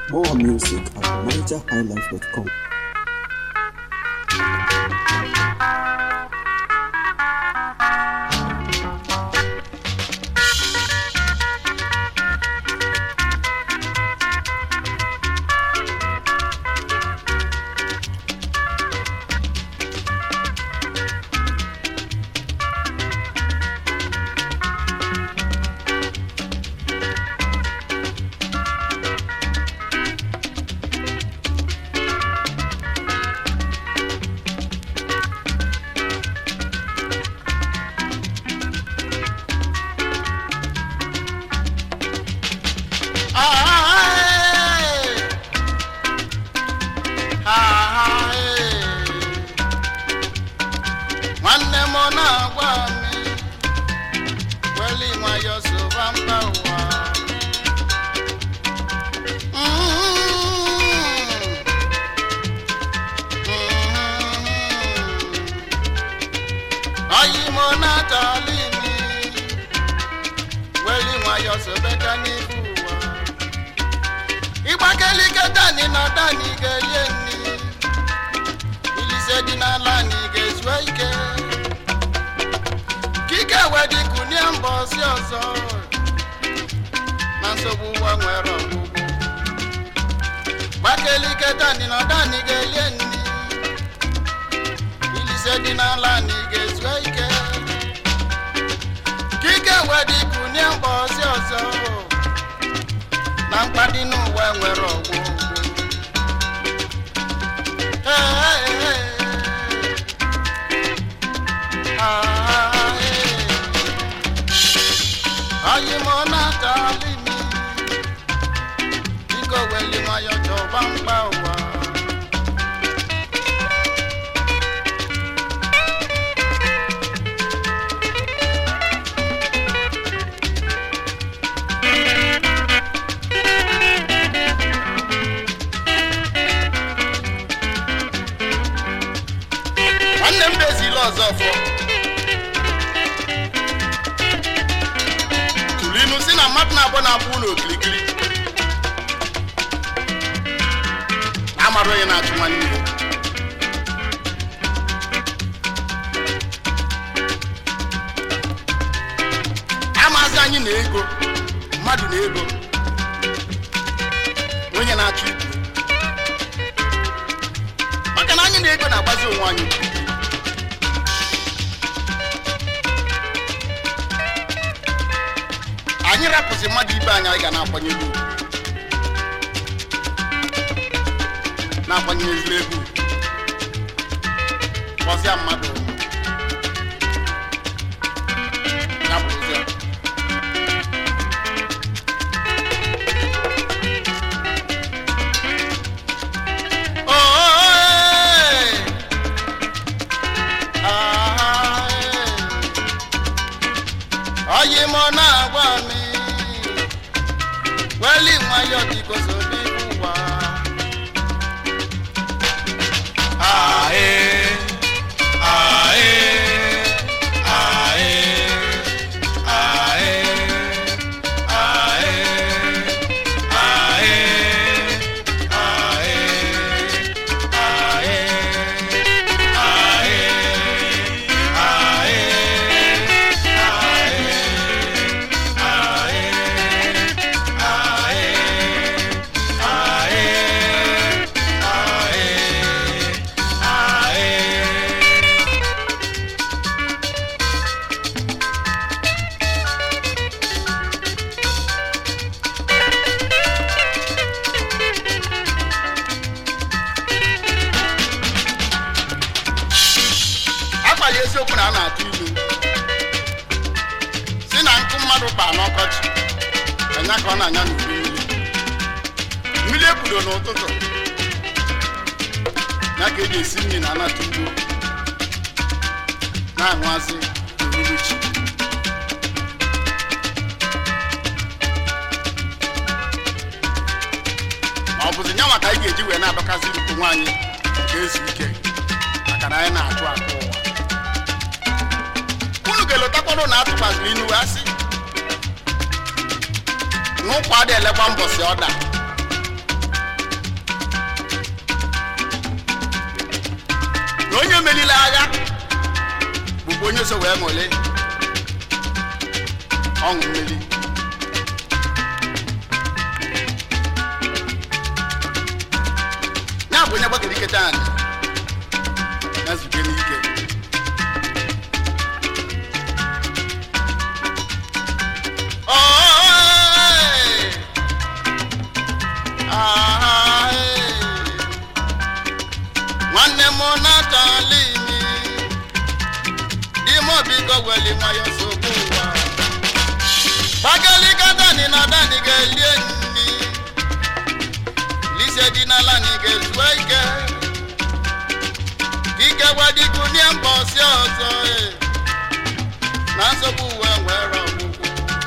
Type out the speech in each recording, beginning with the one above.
More music at nigerhighlife.com. nwanne m na-agwa m weli nwayọ soba mba ụwa oyi m na-atali mi weli nwayọ sobeka n'ihu ụwa ịgbakelike dani na dani ga-elie nni ilise dị n'ala anyị ga-ezue ike kike wedi kunie mbọsi ọzọ na nsogbu ụwa nwere ọgwụgwụ gbakelike dani na dani ga-elie nni ilise dị n'ala anyị ga-ezue ike kike wedi kunie mbọsi ọzọ na mkpadị n'ụwa nwere ọgwụgwụ anyị mụ na-atali mi biko weli nwayọ chọba mkpa ụwa nwanne m bezila ọzọ fọ tụrụ inu si na mmadụ na-abụ na-abụ ụlọ okirikiri na-amara onye na-achụ nwanne ya amazi anyị na ego mmadụ na ego onye na-achụ ibu maka na anyị na ego na-agbazi onwe anyị anyị rapụzi mmadụ ibe anyị anyị ga na-akwanyere ugwu na-akwanyere ezigbo ego ugwu. kpọzịa mmadụ ya bụ ụzọ oyi m na-agwa m weli nwayọ biko sobi ụwa agbali eziokwu na a na-atụ ilu si na nkụ mmadụ baa n'ọkọchị anya ka ọ na-anya n'udu mmiri mmiri ekwudo n'ụtụtụ ya ka eji esi nri na anatụ ugbo na-aṅụazị n'uhuruchi ma ọ bụzi nyanwa ka anyị ga-eji wee na-adọkazi ukwu nwaanyị nke ezu ike maka na anyị na-atụ akụ ụwa unu ga-elotakwanụ na atụkwaziri inu wee sị n'ụkwa dị elekwa mbọsị ọda na onye melile agha bụkwa onye so wee ṅụle ọṅụ mmeri ya bụ onye gbakere ike taa na zube n'ike Oy! Ah, eh. nwanne m natali mi di m biko weli nwayọ sogbu ụwa gbagalika dani na dani ga-elie nri lise dị n'ala na ị ga-ezue ike ike gwadikunie mbọsi ọzọ eh. na nsogbu uwe nwere ọgwụgwụ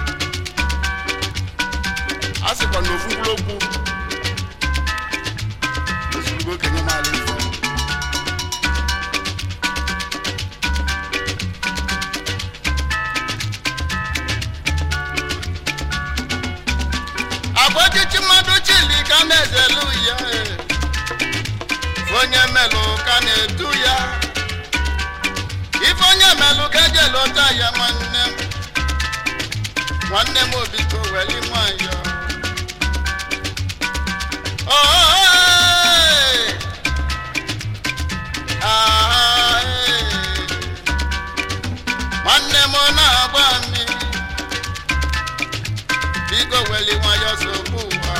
a sịkwa na ofu mkpụrụ okwu ozugbo okenye maala ife agwa echichi mmadụ chili ka na-ezelu ya eh. onye melụ ka na-edu ya ife onye melụ ka eje lụta ya nwanne m nwanne m obiko weli nwayọ Oy! Ah, eh. nwanne m na-agba mmiri biko weli nwayọ sogbu ụwa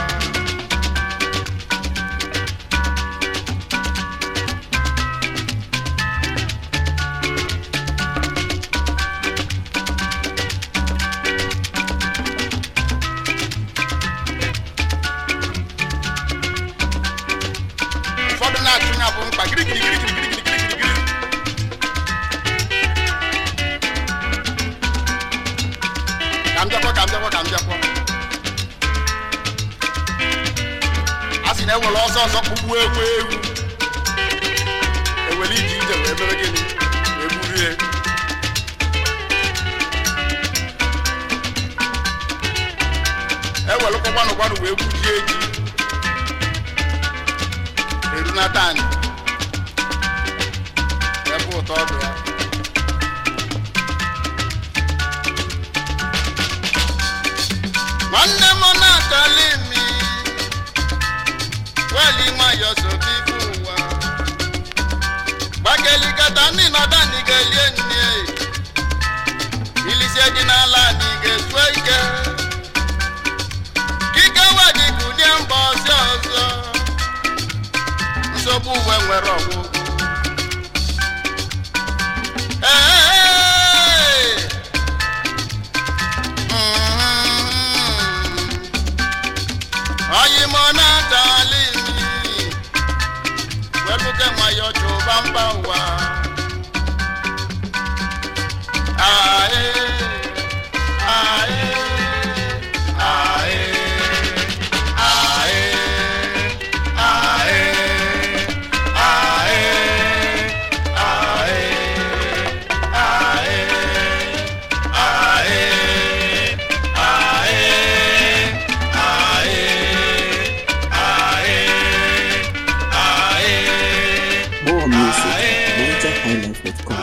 ụfọdụ na-achụ ya bụ mkpa girigirigirigirigirigirigiri ka m bịakwa ka m bịakwa ka m bịakwa a sị na ewere ọsọ ọsọ kpụgbuo egwu egwu ewere ije ije wee mere gịnị wee gburie ewere kwakwanụ kwanụ wee gbujie ji erunata anyị ebe ụtọ ọdụ ya nwanne m na-atali mi weli nwayọ sobi bụ ụwa gbagelikata ndị nọda ndị ga-elie nne ilisie dị n'ala anyị ga-ezue ike kike wedikunie mba ọzọ ọzọ nsogbu uwe nwere ọgwụgwụ Ee! Mhm. Oyi mo na-atali mi weluke nwayọ chụba mba ụwa Ae, ae, ae, ae, ae, More music at NigerHighlife.com.